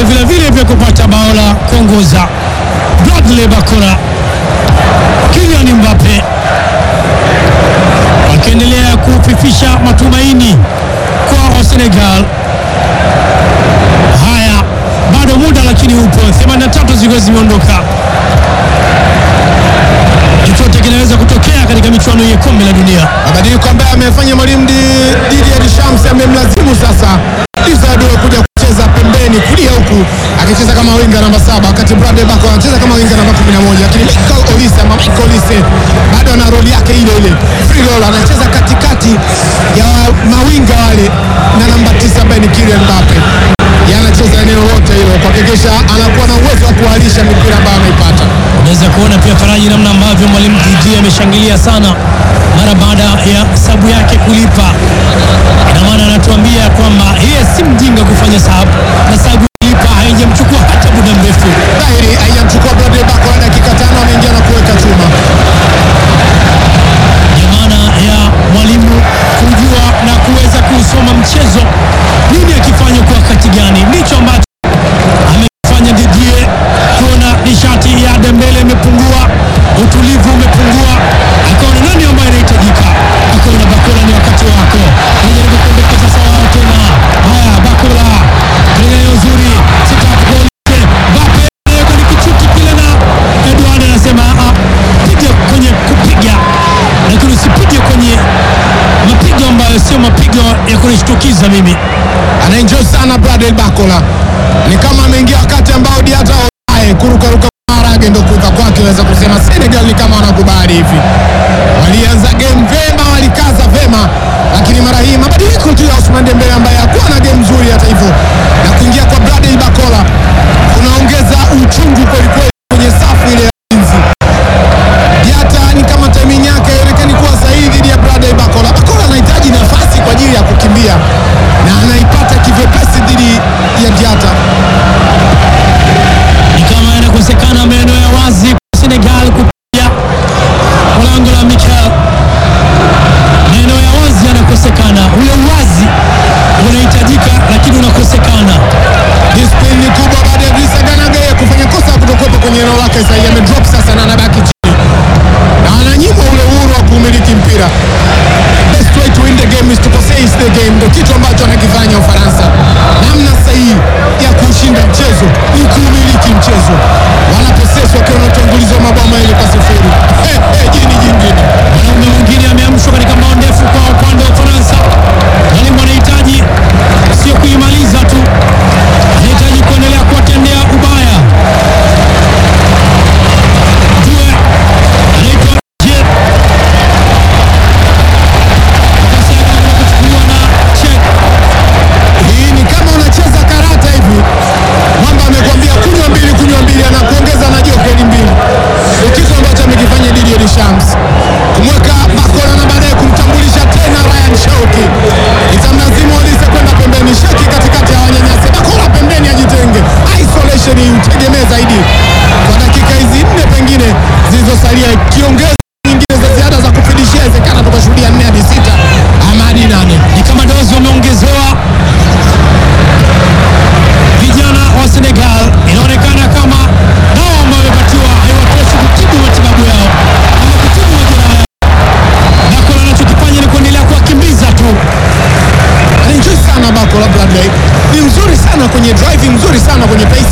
vipengele vile vile vya kupata bao la kuongoza. Bradley Bakora, Kylian Mbappe wakiendelea kufifisha matumaini kwa Senegal. Haya, bado muda lakini upo, 83 zikiwa zimeondoka. Chochote kinaweza kutokea katika michuano ya kombe la dunia. Mabadiliko ambayo amefanya mwalimu Di- Didier Deschamps amemlazimu sasa Issa Diop kuja kucheza pembeni kulia huku akicheza kama winga namba saba wakati Bradley Bako anacheza kama winga namba 11 lakini Michael Olise ama Michael Olise bado ana roli yake ile ile free roll anacheza katikati ya mawinga wale na namba tisa ambaye ni Kylian Mbappe Yeye anacheza eneo lote hilo kuhakikisha anakuwa na uwezo wa kuhalisha mipira ambayo anaipata Unaweza kuona pia Faraji, namna ambavyo mwalimu Didier ameshangilia sana mara baada ya sabu yake kulipa. Ina maana anatuambia kwamba yeye si mjinga kufanya sabu na sabu kulipa haijamchukua hata muda mrefu. dhahiri haijamchukua Bradley Bako na dakika tano ameingia na kuweka chuma Ndio maana ya mwalimu kujua na kuweza kuusoma mchezo, nini akifanya kwa wakati gani, ndicho ambacho amefanya Didier. Kuona nishati ya Dembele imepungua, utulivu umepungua, akaona nani ambaye anahitajika, akaona Bakola ni wakati wako, anajaribu kuondeka sasa wao tena. Haya, Bakola kwenye eneo zuri, sitaki goli Mbappe anaweka ni kichuki kile, na Edouard anasema "Ah, piga kwenye kupiga, lakini usipige kwenye mapigo ambayo sio mapigo ya kunishtukiza mimi. anaenjoy sana Bradley Bakola, ni kama ameingia wakati ambao Diata Oyae kurukaruka maharage ndo kuka kwake, unaweza kusema Senegal ni kama wanakubali hivi. Walianza game vema, walikaza vema, lakini mara hii mabadiliko tu ya Ousmane Dembele ambaye hakuwa na game nzuri hata hivyo, na kuingia kwa Bradley Bakola kunaongeza uchungu kwelikweli kwenye safu ile ya ulinzi. Diata ni kama timing yake haionekani kuwa sahihi dhidi ya Bradley Bakola. Bakola anahitaji nafasi kwa ajili ya kukimbia na anaipata kivyepesi dhidi ya Diata. Ni kama yanakosekana maeneo ya wazi kwa Senegal kupiga kwa lango la Mikel. Maeneo ya wazi yanakosekana, ule uwazi unahitajika, lakini unakosekana. Discipline ni kubwa baada ya Idrissa Gana Gueye kufanya kosa ya kutokuwepo kwenye eneo lake sahihi. Amedrop sasa na anabaki chini na ananyimwa ule uhuru wa kuumiliki mpira. Best way to win the game is to possess the game, ndio kitu ambacho anakifanya Ufaransa. Namna sahihi ya kuushinda mchezo ni kuumiliki mchezo. Wana possess wakiwa na utangulizi wa mabao mawili kwa sifuri. Hey, hey, jini jingine Mwanaume mwingine ameamshwa katika mbao ndefu kwa upande wa Ufaransa. Mwalimu anahitaji sio kuimaliza tu, anahitaji kuendelea kuwatendea ubaya. Jue anaitwa Je Nafasi yake anakwenda kuchukuliwa na Chek. Hii ni kama unacheza karata hivi, mwamba amekwambia kunywa mbili, kunywa mbili, anakuongeza na jokeli mbili. Ni kitu ambacho amekifanya Didier Deschamps, kumweka Bakola na baadaye kumtambulisha tena Ryan Shauki. Itamlazimu Olise kwenda pembeni, Sheki katikati ya wanyanyasi, Bakola pembeni ajitenge, isolation utegemee zaidi kwa dakika hizi nne pengine zilizosalia, ikiongeza nyingine za ziada za kufidishia, inawezekana tukashuhudia nne hadi sita ama hadi nane. Ni kama dozi wameongezewa vijana wa Senegal. Inaonekana kama dawa ambayo wamepatiwa haiwatoshi kutibu matibabu yao ama kutibu majeraha yao. Bakola anachokifanya ni kuendelea kuwakimbiza tu. anaenjoy sana Bakola Bradley, ni mzuri sana kwenye driving, mzuri sana kwenye pace